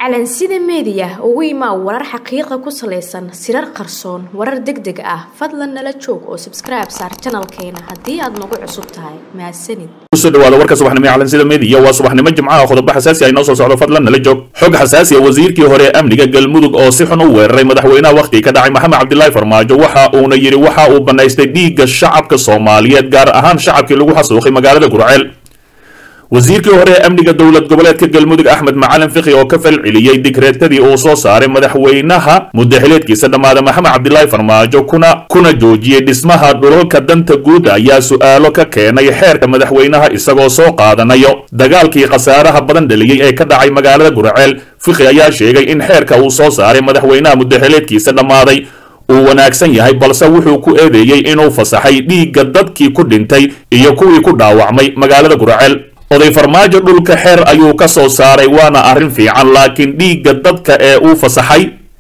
calansida meediya ugu imaa warar xaqiiqa ku salaysan sirar qarsoon warar deg deg ah fadlan nala joog oo sabskribe saar janalkeena haddii aad nagu cusub tahay mahadsanid kusoo dhawaada warka subaxnimo ee calansida meediya waa subaxnimo jimcaha qodobo xasaasi ay noo soo socdo fadlan nala joog xog xasaasi ah wasiirkii hore ee amniga galmudug oo si xun u weeraray madaxweynaha wakhtigii ka dhacay maxamed cabdilaahi farmaajo waxa uuna yidhi waxa uu bannaystay dhiigga shacabka soomaaliyeed gaar ahaan shacabkii lagu xasuuqay magaalada gurceel wasiirkii hore ee amniga dowlad goboleedka galmudug axmed macalin fikhi oo ka falceliyey digreetadii uu soo saaray madaxweynaha muddaxileedkiisa dhammaada maxamed cabdilaahi farmaajo kuna kuna joojiyey dhismaha dhulalka danta guud ayaa su-aalo ka keenay xeerka madaxweynaha isagoo soo qaadanayo dagaalkii khasaaraha badan dhaliyey ee ka dhacay magaalada gurceel fikhi ayaa sheegay in xeerka uu soo saaray madaxweynaha muddaxileedkiisa dhammaaday uu wanaagsan yahay balse wuxuu ku eedeeyey inuu fasaxay dhiigga dadkii ku dhintay iyo kuwii ku dhaawacmay magaalada gurceel oday farmaajo dhulka xeer ayuu ka soo saaray waana arrin fiican laakiin dhiigga dadka ee uu fasaxay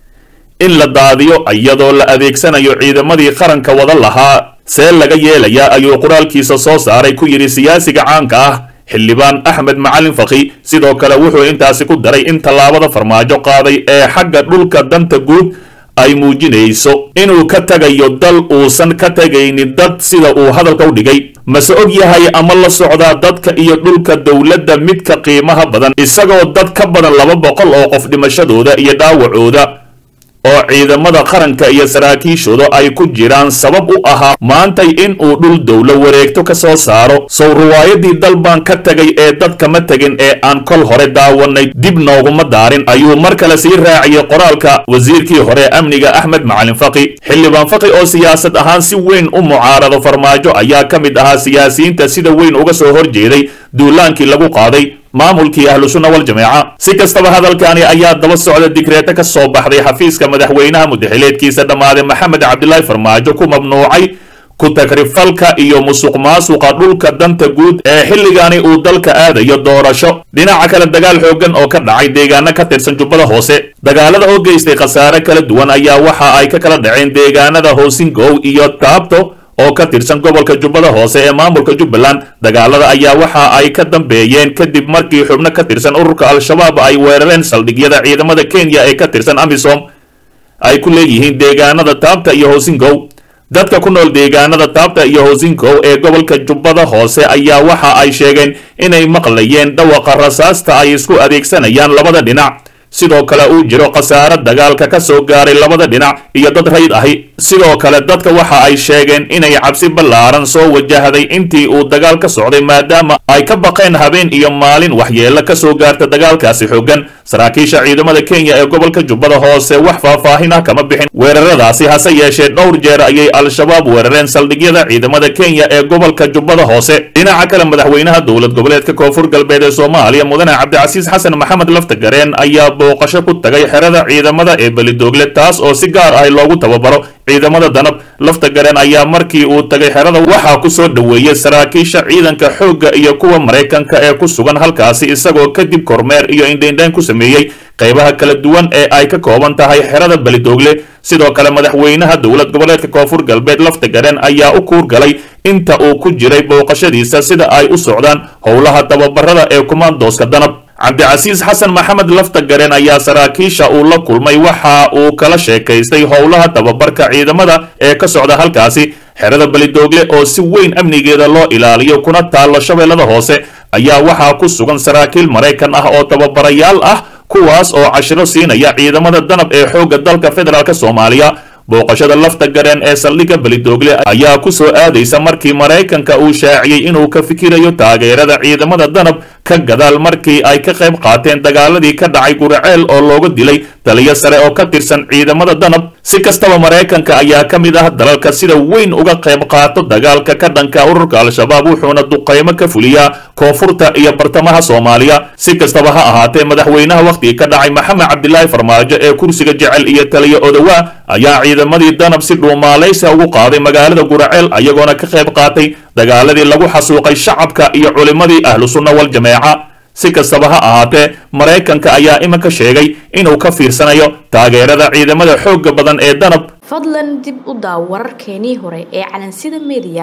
in la daadiyo iyadoo la adeegsanayo ciidamadii qaranka wada lahaa see laga yeelayaa ayuu qoraalkiisa soo saaray ku yidhi siyaasiga caanka ah xildhibaan axmed macalin fakhi sidoo kale wuxuu intaasi ku daray in tallaabada farmaajo qaaday ee xagga dhulka danta guud ay muujinayso inuu ka tagayo dal uusan ka tegaynin dad sida uu hadalka u dhigay mase og yahay ama la socdaa dadka iyo dhulka dowladda midka qiimaha badan isagoo dad ka badan laba boqol oo qof dhimashadooda iyo dhaawacooda oo ciidamada qaranka iyo saraakiishooda ay ku jiraan sabab u ahaa maantay in uu dhul dowlo wareegto ka soo saaro sow riwaayadii dal baan ka tegay ee dadkama tegin ee aan kol hore daawanay dib nooguma daarin ayuu mar kale sii raaciyey qoraalka wasiirkii hore amniga axmed macalin faqi xildhibaan faqi oo siyaasad ahaan si weyn u mucaarado farmaajo ayaa ka mid ahaa siyaasiyiinta sida weyn uga soo horjeeday duulaankii lagu qaaday maamulkii ahlu sunna wal jameeca si kastaba hadalkani ayaa daba socda digreeto ka soo baxday xafiiska madaxweynaha muddaxileedkiisa dhammaaday maxamed cabdilaahi farmaajo ku mamnuucay ku tagrifalka iyo musuq maasuqa dhulka danta guud ee xilligani uu dalka aadayo doorasho dhinaca kale dagaal xooggan oo ka dhacay deegaano ka tirsan jubbada hoose dagaalada oo geystay khasaare kala duwan ayaa waxa ay ka kala dhaceen deegaanada hoosingow iyo taabto oo ka tirsan gobolka jubbada hoose ee maamulka jubbaland dagaalada ayaa waxa ay ka dambeeyeen kadib markii xubno ka tirsan ururka al-shabaab ay weerareen saldhigyada ciidamada kenya ee ka tirsan amisom ay ku leeyihiin deegaanada taabta iyo hoosingow dadka ku nool deegaanada taabta iyo hoosingow ee gobolka jubbada hoose ayaa waxa ay sheegeen inay maqlayeen dhawaqa rasaasta ay isku adeegsanayaan labada dhinac sidoo kale uu jiro khasaare dagaalka ka soo gaaray labada dhinac iyo dad rayd ahi sidoo kale dadka waxa ay sheegeen inay cabsi ballaaran soo wajahday intii uu dagaal ka socday maadaama ay ka baqeen habeen iyo maalin waxyeelo ka soo gaarta dagaalkaasi xooggan saraakiisha ciidamada kenya ee gobolka jubbada hoose wax faahfaahin ah kama bixin weeraradaasi hase yeeshee dhowr jeer ayay al-shabaab weerareen saldhigyada ciidamada kenya ee gobolka jubbada hoose dhinaca kale madaxweynaha dowlad goboleedka koonfur galbeed ee soomaaliya mudane cabdicasiis xasan maxamed laftagareen ayaa booqasho ku tagay xerada ciidamada ee belidoogle taas oo si gaar ah loogu tababaro ciidamada danab lafta gareen ayaa markii uu tagay xerada waxaa ku soo dhoweeyey saraakiisha ciidanka xoogga iyo kuwa maraykanka ee ku sugan halkaasi isagoo kadib kormeer iyo indhaindhayn ku sameeyey qaybaha kala duwan ee ay ka kooban tahay xerada belidoogle sidoo kale madaxweynaha dowlad goboleedka koonfur galbeed lafta gareen ayaa u kuurgalay inta uu ku jiray booqashadiisa sida ay u socdaan howlaha tababarada ee kumaandooska danab cabdicasiis xasan maxamed lafta gareen ayaa saraakiisha uu la kulmay waxa uu kala sheekaystay howlaha tababarka ciidamada ee ka socda halkaasi xerada belidoogle oo si weyn amnigeeda loo ilaaliyo kuna taallo shabeellada hoose ayaa waxaa ku sugan saraakiil maraykan ah oo tababarayaal ah kuwaas oo cashiro siinaya ciidamada danab ee xoogga dalka federaalk soomaaliya booqashada lafta gareen ee saldhigga belidoogle ayaa ku soo aadaysa markii maraykanka uu shaaciyey inuu ka fikirayo taageerada ciidamada danab ka gadaal markii ay ka qayb qaateen dagaaladii ka dhacay guraceel oo looga dilay taliyo sare oo ka tirsan ciidamada danab si kastaba maraykanka ayaa ka mid ah dalalka sida weyn uga qayb qaato dagaalka ka dhanka ururka al-shabaab wuxuuna duqaymo ka fuliyaa koonfurta iyo bartamaha soomaaliya si kastaba ha ahaatee madaxweynaha wakhtigii ka dhacay maxamed cabdilaahi farmaajo ee kursiga jecel iyo taliyo odowaa ayaa ciidamadii danab si dhuumaalaysa ugu qaaday magaalada guraceel ayagoona ka qayb qaatay dagaaladii lagu xasuuqay shacabka iyo culimmadii ahlu sunna wal jameeca si kastaba ha ahaatee maraykanka ayaa iminka sheegay inuu ka fiirsanayo taageerada ciidamada xoogga badan ee danab fadlan dib u daaw wararkeenii hore ee calansida meediya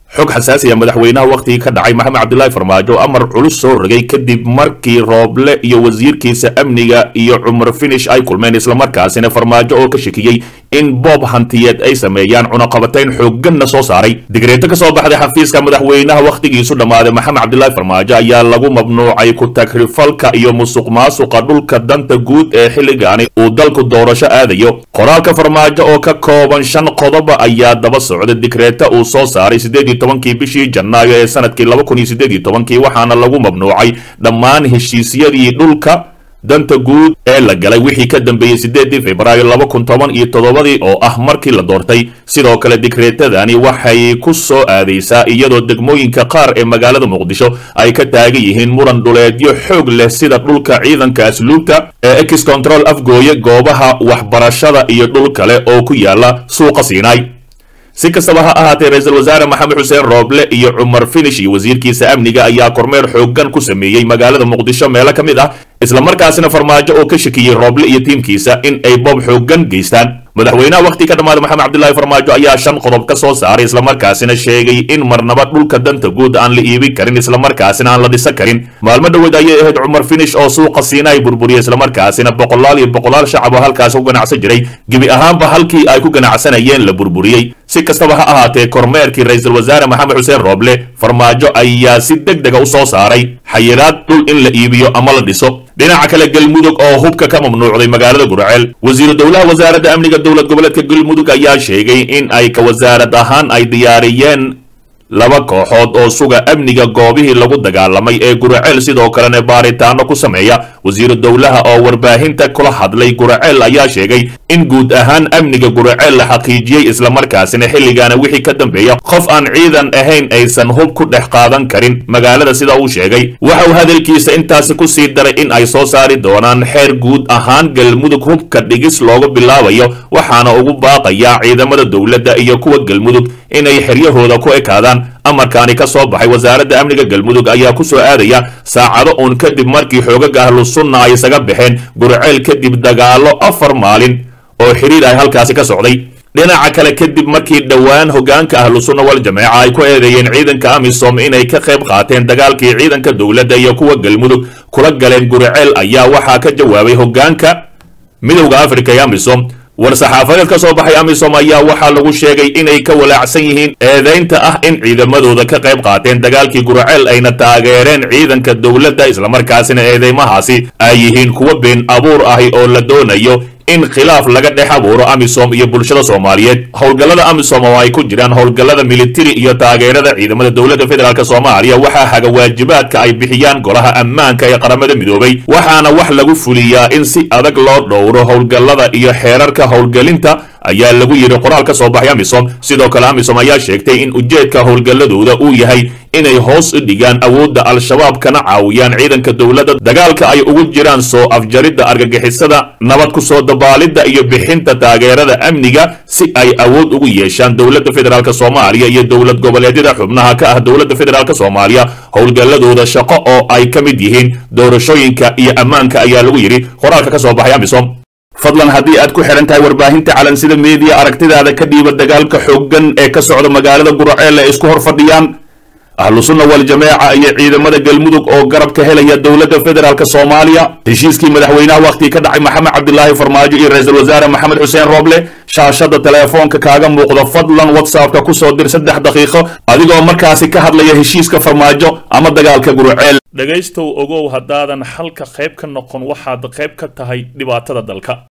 xog xasaasiya madaxweynaha wakhtigii ka dhacay maxamed cabdilaahi farmaajo amar culus soo rogay kadib markii rooble iyo wasiirkiisa amniga iyo cumar finish ay kulmeen islamarkaasina farmaajo oo ka shakiyey in boob hantiyeed ay sameeyaan cunaqabatayn xoogganna soo saaray digreeto ka soo baxday xafiiska madaxweynaha wakhtigiisu dhammaaday maxamed cabdilaahi farmaajo ayaa lagu mamnuucay ku tagrifalka iyo musuq maasuqa dhulka danta guud ee xilligaani uu dalku doorasho aadayo qoraalka farmaajo oo ka kooban shan qodoba ayaa daba socda digreeta uu soo saaray sideed iyo tobankii bishii janaayo ee sanadkii laba kun iyo sideed iyo tobankii waxaana lagu mamnuucay dhammaan heshiisyadii dhulka danta guud ee la galay wixii ka dambeeyey sideedii februaayo laba kun toban iyo toddobadii oo ah markii la doortay sidoo kale digreetadani waxay ku soo aadaysaa iyadoo degmooyinka qaar ee magaalada muqdisho ay ka taagan yihiin muran dhuleedyo xoog leh sida dhulka ciidanka asluubta ee ex control afgooye goobaha waxbarashada iyo dhul kale oo ku yaala suuqa siinaay si kastaba ha ahaatee ra-iisul wasaare maxamed xuseen rooble iyo cumar finish iyo wasiirkiisa amniga ayaa kormeer xooggan ku sameeyey magaalada muqdisho meelo ka mid ah islamarkaasina farmaajo oo ka shakiyey rooble iyo tiimkiisa in ay boob xooggan geystaan madaxweynaha wakhti ka dhammaaday maxamed cabdilaahi farmaajo ayaa shan qodob ka soo saaray islamarkaasina sheegay in marnaba dhulka danta guud aan la iibin karin islamarkaasina aan la dhisan karin maalmo dhoweed ayay ahayd cumar finish oo suuqa siina ay burburiyey islamarkaasina boqolaal iyo boqolaal shacab oo halkaas ku ganacsan jiray gebi ahaanba halkii ay ku ganacsanayeen la burburiyey si kastaba ha ahaatee kormeerkii ra-iisul wasaare maxamed xuseen rooble farmaajo ayaa si deg dega u soo saaray xayiraad dhul in la iibiyo ama la dhiso dhinaca kale galmudug oo hubka ka mamnuucday magaalada gurceel wasiiru dowlaha wasaaradda amniga dowlad goboleedka galmudug ayaa sheegay in ay ka wasaarad ahaan ay diyaariyeen laba kooxood oo suga amniga goobihii lagu dagaalamay ee guraceel sidoo kalena baaritaano ku sameeya wasiiru dowlaha oo warbaahinta kula hadlay guraceel ayaa sheegay in guud ahaan amniga guraceel la xaqiijiyey islamarkaasina xilligaana wixii ka dambeeya qof aan ciidan ahayn aysan hub ku dhex qaadan karin magaalada sida uu sheegay waxa uu hadalkiisa intaasi ku sii daray in ay soo saari doonaan xeer guud ahaan galmudug hubka dhigis loogu bilaabayo waxaana ugu baaqayaa ciidamada dowladda iyo kuwa galmudug inay xeryahooda ku ekaadaan amarkaani ka soo baxay wasaaradda amniga galmudug ayaa ku soo aadaya saacado uun kadib markii xoogaga ahlu sunna ay isaga baxeen gurceel kadib dagaalo afar maalin oo xidhiir ay halkaasi ka socday dhinaca kale kadib markii dhowaan hogaanka ahlu sunna wal jameeca ay ku eedeeyeen ciidanka amisom inay ka qayb qaateen dagaalkii ciidanka dowladda iyo kuwa galmudug kula galeen gurceel ayaa waxaa ka jawaabay hogaanka midowda africa ee amisom war-saxaafadeed ka soo baxay amisom ayaa waxaa lagu sheegay inay ka walaacsan yihiin eedaynta ah in ciidamadooda ka qayb qaateen dagaalkii gurceel ayna taageereen ciidanka dowladda islamarkaasina eedeymahaasi ay yihiin kuwa been abuur ahi oo la doonayo in khilaaf laga dhex abuuro amisom iyo bulshada soomaaliyeed howlgallada amisom oo ay ku jiraan howlgallada militari iyo taageerada ciidamada dowladda federaalk soomaaliya waxaa haga waajibaadka ay bixiyaan golaha ammaanka ee qaramada midoobay waxaana wax lagu fuliyaa in si adag loo dhowro howlgallada iyo xeerarka howlgelinta ayaa lagu yidhi qoraal ka soo baxay amisom sidoo kale amisom ayaa sheegtay in ujeedka howlgalladooda uu yahay inay hoos u dhigaan awoodda al-shabaab kana caawiyaan ciidanka dowladda dagaalka ay ugu jiraan soo afjaridda argagixisada nabad ku soo dabaalidda iyo bixinta taageerada amniga si ay awood ugu yeeshaan dowladda federaalk soomaaliya iyo dowlad goboleedyada xubnaha ka ah dowladda federaalk soomaaliya howlgalladooda shaqo oo ay ka mid yihiin doorashooyinka iyo ammaanka ayaa lagu yidhi qoraalka ka soo baxay amisom fadlan haddii aad ku xidhan tahay warbaahinta calansida meediya aragtidaada ka dhiiba dagaalka xooggan ee ka socda magaalada gurceel ee isku hor fadhiyaan ahlu sunna wal jameeca iyo ciidamada galmudug oo garab ka helaya dowladda federaalk soomaaliya heshiiskii madaxweynaha wakhtigii ka dhacay maxamed cabdilaahi farmaajo iyo ra-iisul wasaare maxamed xuseen rooble shaashada teleefoonka kaaga muuqda fadlan whatsappka kusoo dir saddex daqiiqo adigoo markaasi ka hadlaya heshiiska farmaajo ama dagaalka gurceel dhegaystow ogow haddaadan xalka qayb ka noqon waxaad qayb ka tahay dhibaatada dalka